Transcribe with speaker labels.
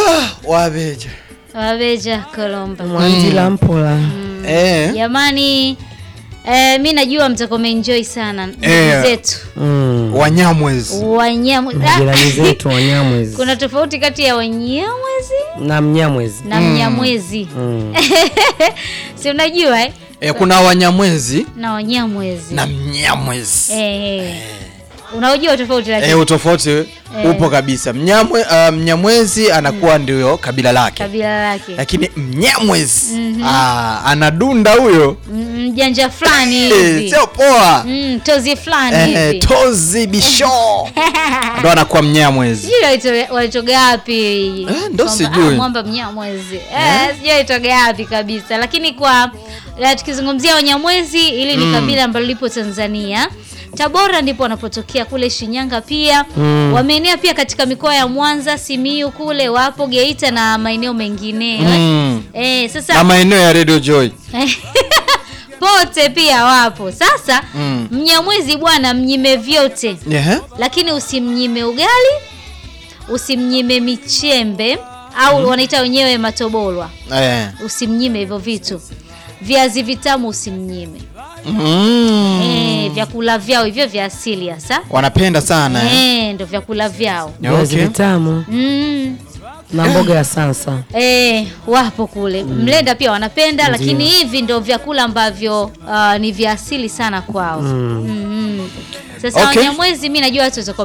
Speaker 1: wabeja
Speaker 2: wabeja kolomba
Speaker 3: mwandila mpola
Speaker 1: eh.
Speaker 2: jamani eh, mi najua mtakuwa mmeenjoy sana ndugu
Speaker 1: Eh.
Speaker 2: zetu
Speaker 3: Mm.
Speaker 1: wanyamwezi
Speaker 2: wanyama
Speaker 3: majirani zetu wanyamwezi
Speaker 2: kuna tofauti kati ya wanyamwezi
Speaker 3: na mnyamwezi
Speaker 2: na mnyamwezi
Speaker 3: Mm.
Speaker 2: si unajua eh?
Speaker 1: eh, kuna wanyamwezi
Speaker 2: na wanyamwezi
Speaker 1: na mnyamwezi
Speaker 2: eh, eh. unaojua tofauti lakini
Speaker 1: eh, utofauti upo kabisa Mnyamwe, uh, mnyamwezi anakuwa ndio kabila lake
Speaker 2: kabila lake
Speaker 1: lakini mnyamwezi ah, anadunda huyo
Speaker 2: M- mjanja fulani
Speaker 1: Eh,
Speaker 2: hivi
Speaker 1: sio poa
Speaker 2: Mm, tozi fulani
Speaker 1: eh,
Speaker 2: hivi
Speaker 1: tozi bisho ndo anakuwa mnyamwezi
Speaker 2: sijui walito- walitoga wapi
Speaker 1: Eh, ndo
Speaker 2: Kwamba,
Speaker 1: sijui.
Speaker 2: ah, mwamba mnyamwezi eh, sijui walitoga wapi kabisa lakini kwa eh, tukizungumzia wanyamwezi hili ni kabila ambalo lipo tanzania tabora ndipo wanapotokea kule shinyanga pia
Speaker 3: Mm.
Speaker 2: wameenea pia katika mikoa ya mwanza simiu kule wapo geita na maeneo mengineyo
Speaker 1: Mm.
Speaker 2: eh, sasa
Speaker 1: na maeneo ya radio joy
Speaker 2: pote pia wapo sasa
Speaker 1: Mm.
Speaker 2: mnyamwezi bwana mnyime vyote
Speaker 1: yeah.
Speaker 2: lakini usimnyime ugali usimnyime michembe au wanaita wenyewe matobolwa
Speaker 1: eh.
Speaker 2: usimnyime hivyo vitu viazi vitamu usimnyime
Speaker 1: mm.
Speaker 2: eh, vyakula vyao hivyo vya asili hasa
Speaker 1: wanapenda sana eh.
Speaker 2: eh, ndo vyakula vyao
Speaker 3: viazi
Speaker 1: Okay.
Speaker 3: vitamu
Speaker 2: mm.
Speaker 3: na mboga ya sansa
Speaker 2: Eh, wapo kule mlenda pia wanapenda lakini hivi ndo vyakula ambavyo uh, ni vya asili sana kwao
Speaker 3: Mm.
Speaker 2: mm. sasa
Speaker 1: Okay.
Speaker 2: wanyamwezi mi najua watu watakuwa